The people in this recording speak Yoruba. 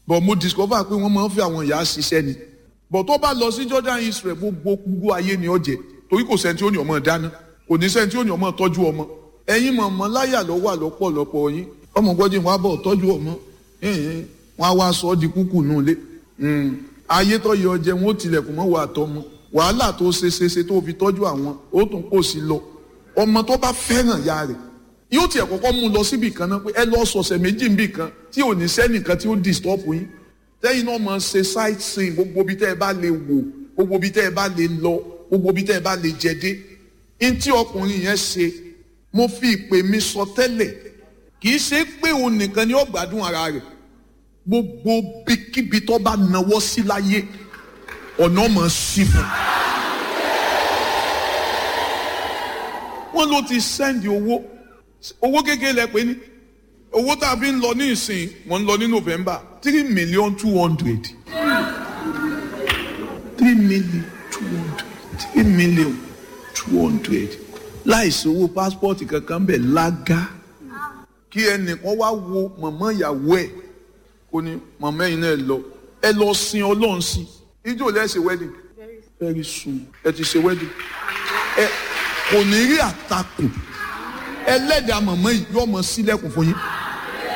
but mo discover pé wọ́n máa ń fi àwọn ìyá ṣiṣẹ́ ni but tó bá lọ sí Jordan Israel gbogbo gbogbo ayé ni ó jẹ torí kò sẹ́ni tí ó ní ọmọ dáná kò ní sẹ́ni tí ó ní ọmọ tọ́jú ọmọ ẹ̀yin mọ̀mọ́ láyà ló wà lọ́pọ̀lọpọ̀ yín ọmọ gbọ́dọ̀ wọn á bọ̀ tọ́jú ọmọ wọn á wá sọ ọ́ di kúkú nù lé ayé tó yẹ ọjẹ wọn ó tilẹ̀kùn mọ́ wà tọmọ wàhálà tó ṣe ṣe ṣe tó fi tọ́jú àwọn ó tún kò sí lọ ọmọ tó bá fẹ́ràn ya rẹ̀ yóò tiẹ̀ kọ́kọ́ mú un lọ síbì kan náà pé ẹ lọ sọ̀sẹ̀ méjì níbì kan tí ò ní sẹ́nìkan tí ó disturb yín tẹ́yìn náà máa ṣe sight seeing gbogbo ibi tẹ́ ẹ bá lè wò gbogbo ibi tẹ́ ẹ bá lè lọ gbogbo ibi tẹ́ ẹ bá lè jẹ dé n tí ọkùnrin yẹn ṣe mo fi ìpè mi sọ tẹ́lẹ̀ kì í ṣe pé òun nìkan ni ó gbádùn ara rẹ̀ gbogbo bíkíbi tó bá nawọ́ sí láyé ọ̀nà máa ṣí fún un. wọ́n ló ti sẹ́ndì owó owó kékeré lẹ pé ní owó tá a fi ń lọ ní ìsìn wọ́n ń lọ ní November three million two hundred three million two hundred three million two hundred láìsí owó pásítọ̀tì kankan bẹ̀ lága kí ẹnìkan wá wo mọ̀mọ́ ìyàwó ẹ̀ kó ní mọ̀mọ́ ẹ̀yin náà lọ ẹ lọ sin ọlọ́run sí ijó lẹ́sẹ̀ wedding very soon ẹ ti ṣe wedding ẹ kò ní rí àtakò ẹlẹ́dàá mọ̀mọ́ yìí yóò mọ sílẹ̀kùn fún yín